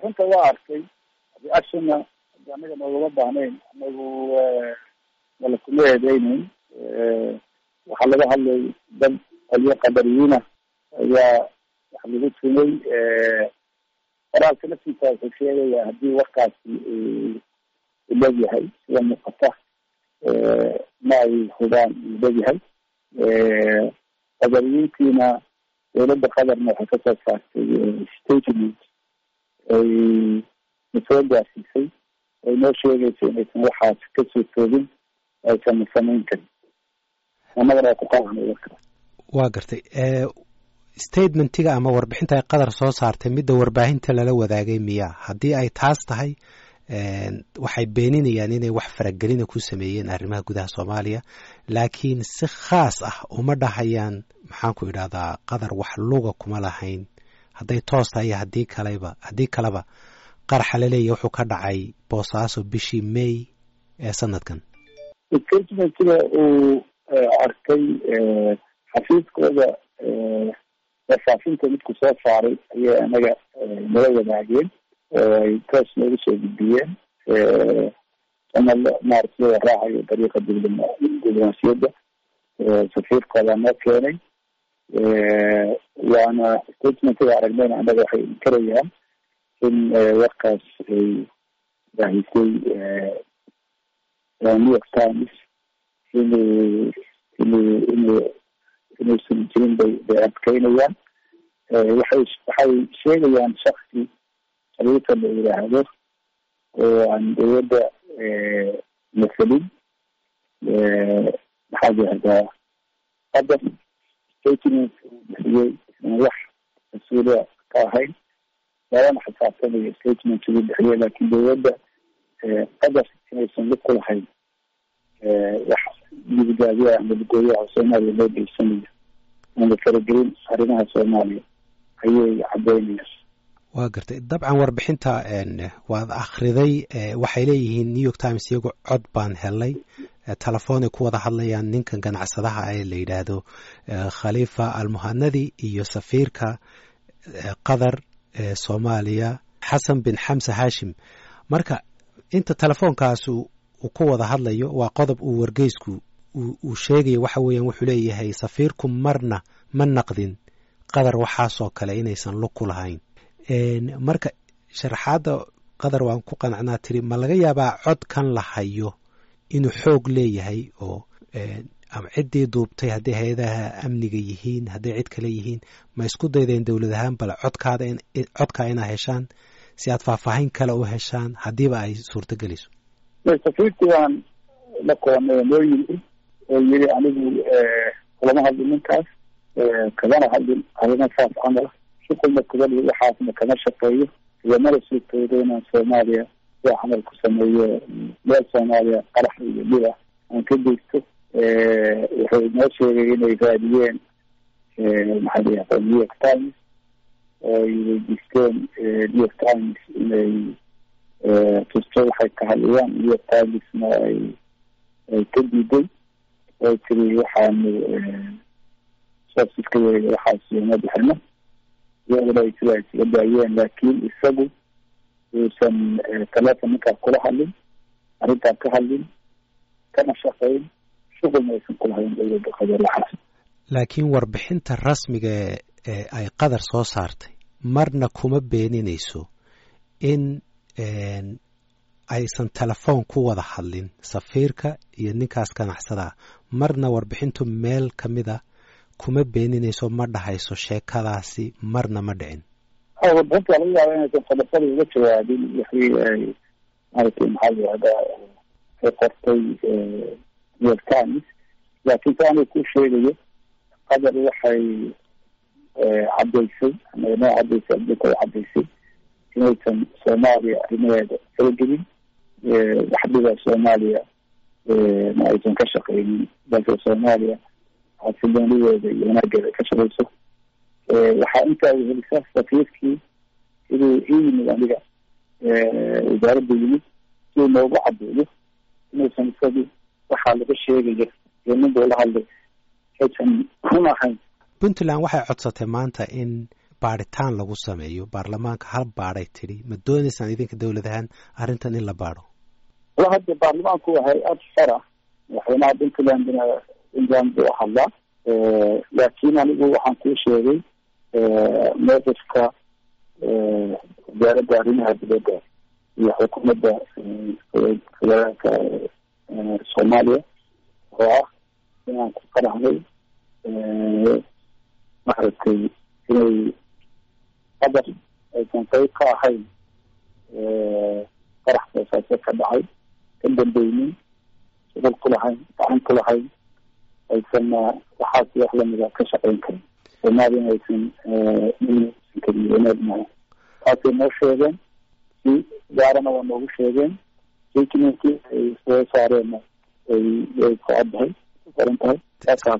runta waa arkay reactionna anaga noogama baahnayn anagu wala kuma eedeyneyn waxaa laga hadlay dad qolyo qadariyiina ayaa wax lagu tumay qoraalka laftiisa wuxuu sheegaya haddii warkaasi u leegyahay sida muuqata ma ay hubaan uu leegyahay qadariyiintiina dowladda qadarna waxay kasoo saartay statement ay nasoo gaarsiisay ay noo sheegaysa inaysan waxaas kasoo toogin aysan samayn karin annagana waa ku qaacnay warka waa gartay statementiga ama warbixinta ay qadar soo saartay midda warbaahinta lala wadaagay miya haddii ay taas tahay waxay beeninayaan inay wax faragelina ku sameeyeen arrimaha gudaha soomaaliya laakiin si khaas ah uma dhahayaan maxaanku idhahdaa qadar wax luga kuma lahayn hadday toos tahay iyo haddii kaleba haddii kaleba qaraxa laleeyahy wuxuu ka dhacay boosaaso bishii may ee sanadkan statementiga uu arkay xafiiskooda wafaafinta midku soo saaray ayay anaga nala wadaageen oo ay toos noogu soo gudbiyeen ama maarata loo raacayo dariiqa diblomaasiyadda safiirkooda noo keenay waana statementiga aragnayna anaga waxay inkarayaan in warkaas ay baahisay new york times inuu inuu inuu inuusan jirin bay bay adkeynayaan waxay waxay sheegayaan shaksi khaliifa la yidhaahdo oo aan dowladda masalin maxaa yihahdaa qadar statement uu bixiyey isaan wax mas-uuliya ka ahayn labana xisaabtanayo statement uu bixiyey laakiin dowladda qadar inaysan lug ku lahayn wax midigaabiyaha ama lugooyaha soomaaliya loo geysanayo ama faragelin arrimaha soomaaliya ayay caddeynayaan waa gartay dabcan warbixinta waad akhriday waxay leeyihiin new york times iyagu cod baan helay telefoonay ku wada hadlayaan ninkan ganacsadaha ee la yidhaahdo khaliifa almuhanadi iyo safiirka qatar ee soomaaliya xasan bin xamse hashim marka inta telefoonkaas uu ku wada hadlayo waa qodob uu wargeysku uu sheegayo waxa weeyaan wuxuu leeyahay safiirku marna ma naqdin qadar waxaasoo kale inaysan lug ku lahayn marka sharaxaadda qadar waan ku qanacnaa tiri ma laga yaabaa codkan la hayo inuu xoog leeyahay oo ama ciddii duubtay hadday hay-adaha amniga yihiin hadday cid kale yihiin ma isku daydeen dowlad ahaan bale codkaada codkaa inaa heshaan si aad faahfaahin kale u heshaan haddiiba ay suurtagelayso safiirkii waan la koonay noo yimi oo yiri anigu kulama hadlin ninkaas kamana hadlin arrimo saas camala shuqulna kubali waxaasna kama shaqeeyo iyo mala suurtoodo inaan soomaaliya sida camal ku sameeyo meel soomaaliya qarax iyo dhib ah aan ka geysto wuxuu noo sheegay inay raadiyeen maxaa la yihahda new york times oo ay weydiisteen new york times inay tusto waxay ka hadlayaan new york timesna ay ay ka diiday oo tiri waxaanu soosiska yeega waxaas uma bixino iyaguna ay sida isaga daayeen laakiin isagu uusan telefon ninkaas kula hadlin arrintaan ka hadlin kana shaqayn shuqulna aysan kulahayn dowladda qatar waxaas laakiin warbixinta rasmiga ee ay qadar soo saartay marna kuma beeninayso in aysan telefoon ku wada hadlin safiirka iyo ninkaas ganacsadaa marna warbixintu meel ka mid a kuma beeninayso ma dhahayso sheekadaasi marna ma dhicin warbixinta laga yaaba inaysan qodobada uga jawaabin wixii ay maaragtay maxaa la yihahdaa ay qortay new york times laakiin si anay ku sheegayo qadar waxay caddaysay ama noo caddaysay adduunka u caddaysay inaysan soomaaliya arrimaheeda faragelin waxdhiba soomaaliya ma aysan ka shaqeynin balse soomaaliya xasiloonideeda iyo wanaageeda ka shaqeyso waxaa intaa wehelisaa safiirkii siduu ii yimid aniga wasaaradda yimid siduu noogu caddeeyo inuusan isagu waxaa laga sheegaya iyo nin buu la hadlay aysan run ahayn puntland waxay codsatay maanta in baadhitaan lagu sameeyo baarlamaanka hal baadhay tidhi ma doonaysaan idinka dowlad ahaan arrintan in la baadho wala hadda baarlamaanku waa hay-ad xora madaxweynaha puntlandna puntland buu hadlaa laakiin anigu waxaan kuu sheegay mowqifka wasaaradda arrimaha dibadda iyo xukuumadda federaalka soomaaliya oo ah inaan ku qaraxday maaragtay inay qadar aysan qayb ka ahayn qarax boosaaso ka dhacay ka dambeynin shuqul ku lahayn gacan ku lahayn aysan waxaas wax lamida ka shaqeyn karin soomaaliyana aysan san karin wanaag maaha taasay noo sheegeen si gaarana waa noogu sheegeen statementkii ay soo saareenna ay ay ku caddahay ku qoran tahay